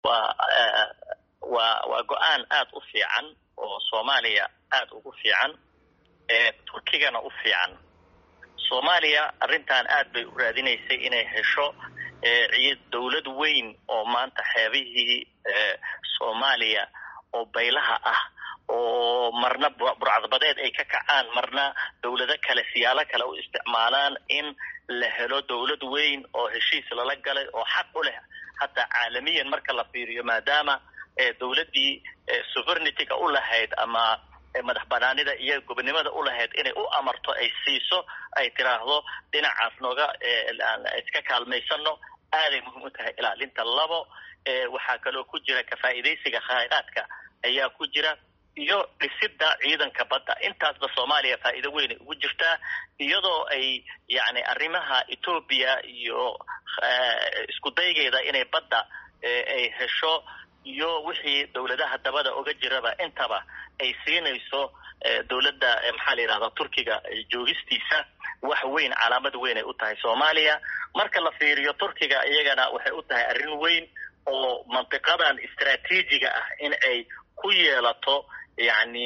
waa waa waa go-aan aada u fiican oo soomaaliya aada ugu fiican turkigana u fiican soomaaliya arrintan aad bay u raadinaysay inay hesho dawlad weyn oo maanta xeebihii soomaaliya oo baylaha ah oo marna burcadbadeed ay ka kacaan marna dawlado kale siyaalo kale u isticmaalaan in la helo dawlad weyn oo heshiis lala galay oo xaq u leh hataa caalamiyan marka la fiiriyo maadaama dawladdii sovereignity-ga u lahayd ama madax banaanida iyo gobonimada u lahayd inay u amarto ay siiso ay tiraahdo dhinacaas nooga iska kaalmaysano aaday muhiim u tahay ilaalinta labo waxaa kaloo ku jira kafaa'iidaysiga khayraadka ayaa ku jira iyo dhisidda ciidanka badda intaasba soomaaliya faa'iido weynay ugu jirtaa iyadoo ay yacni arrimaha etoobiya iyo isku daygeeda inay badda ay hesho iyo wixii dawladaha dabada oga jiraba intaba ay siinayso dawladda maxaa la yidhahdaa turkiga joogistiisa wax weyn calaamad weyn ay u tahay soomaaliya marka la fiiriyo turkiga iyagana waxay u tahay arrin weyn oo mantiqadan istraatiijiga ah in ay ku yeelato yacni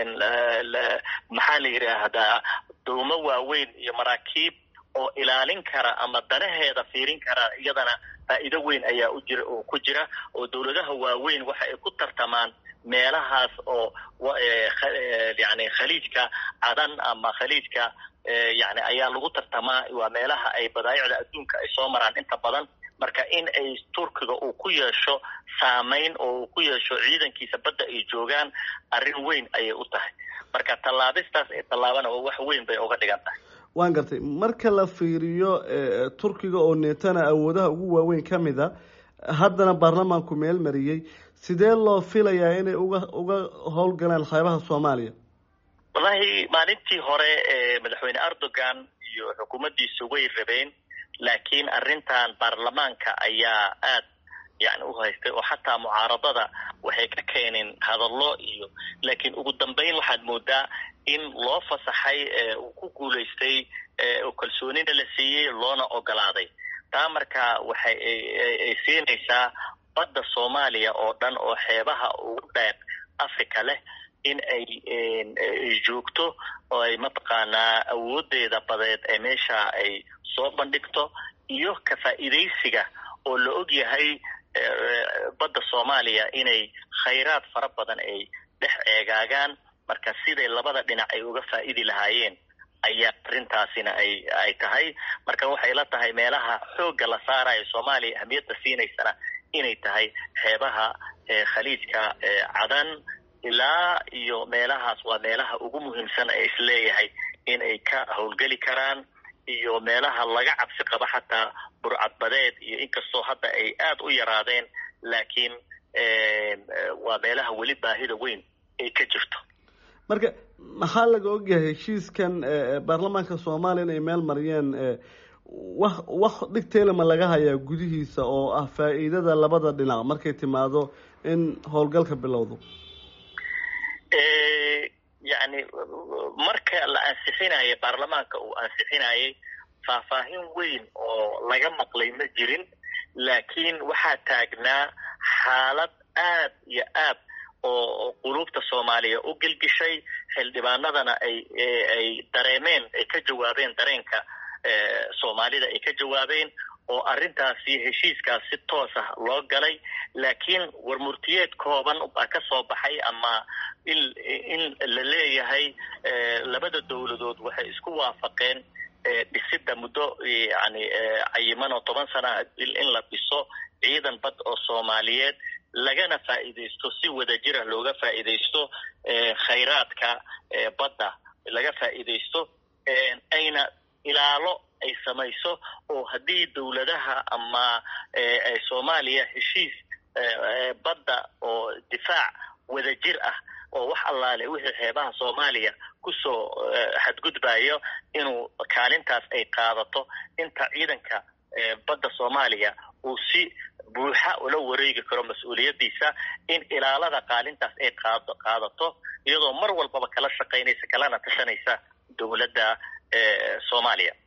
maxaa la yidhaahdaa doomo waaweyn iyo maraakiib oo ilaalin kara ama danaheeda fiirin kara iyadana faa'iido weyn ayaa u jira oo ku jira oo dawladaha waaweyn waxa ay ku tartamaan meelahaas oo yani khaliijka cadan ama khaliijka yani ayaa lagu tartamaa waa meelaha ay badaayicda adduunka ay soo maraan inta badan marka in ay turkiga uu ku yeesho saamayn oo uu ku yeesho ciidankiisa badda ay joogaan arrin weyn ayay u tahay marka tallaabistaas ee tallaabana wax weyn bay uga dhigan tahay waan gartay marka la fiiriyo turkiga oo neetana awoodaha ugu waaweyn ka mid a haddana baarlamaanku meel mariyey sidee loo filayaa inay uga uga howlgalaan xeebaha soomaaliya wallahi maalintii hore madaxweyne erdogan iyo xukuumaddiisu way rabeen laakiin arrintan baarlamaanka ayaa aad yani u haystay oo xataa mucaaradada waxay ka keeneen hadallo iyo laakiin ugu dambeyn waxaad moodaa in loo fasaxay uu ku guulaystay oo kalsoonina la siiyey loona ogolaaday taa marka waxay ay siinaysaa badda soomaaliya oo dhan oo xeebaha ugu dheer africa leh in ay joogto oo ay mataqaanaa awoodeeda badeed ee meesha ay soo bandhigto iyo kafaa'iidaysiga oo la og yahay badda soomaaliya inay khayraad fara badan ay dhex eegaagaan marka siday labada dhinac ay uga faa'idi lahaayeen ayaa arrintaasina ay ay tahay marka waxay la tahay meelaha xoogga la saarayo soomaaliya ahmiyadda siinaysana inay tahay xeebaha khaliijka cadan ilaa iyo meelahaas waa meelaha ugu muhiimsan ee isleeyahay in ay ka howlgeli karaan iyo meelaha laga cabsi qabo xataa burcadbadeed iyo inkastoo hadda ay aada u yaraadeen laakiin waa meelaha weli baahida weyn ay ka jirto marka maxaa laga ogyahay heshiiskan baarlamaanka soomaaliya in ay meel mariyeen wax wax dhigteelama laga hayaa gudihiisa oo ah faa'iidada labada dhinac markay timaado in howlgalka bilowdo yani marka la ansixinayo baarlamaanka uu ansixinayay faahfaahin weyn oo laga maqlay ma jirin laakiin waxaa taagnaa xaalad aad iyo aad oo quluubta soomaaliya u gelgishay xildhibaanadana ay ay dareemeen ay ka jawaabeen dareenka soomaalida ay ka jawaabeen oo arrintaasi heshiiskaas si toos ah loo galay laakiin warmurtiyeed kooban baa ka soo baxay ama in in la leeyahay labada dawladood waxay isku waafaqeen dhisidda muddo yani cayiman oo toban sana in la dhiso ciidan bad oo soomaaliyeed lagana faa'iidaysto si wadajira looga faa'iidaysto khayraadka badda laga faa'iidaysto ayna ilaalo ay samayso oo haddii dawladaha ama soomaaliya heshiis badda oo difaac wadajir ah oo wax allaale wixii xeebaha soomaaliya kusoo xadgudbayo inuu kaalintaas ay qaadato inta ciidanka badda soomaaliya uu si buuxa ula wareegi karo mas-uuliyaddiisa in ilaalada kaalintaas ay qaado qaadato iyadoo mar walbaba kala shaqaynaysa kalana tashanaysa dowladda soomaaliya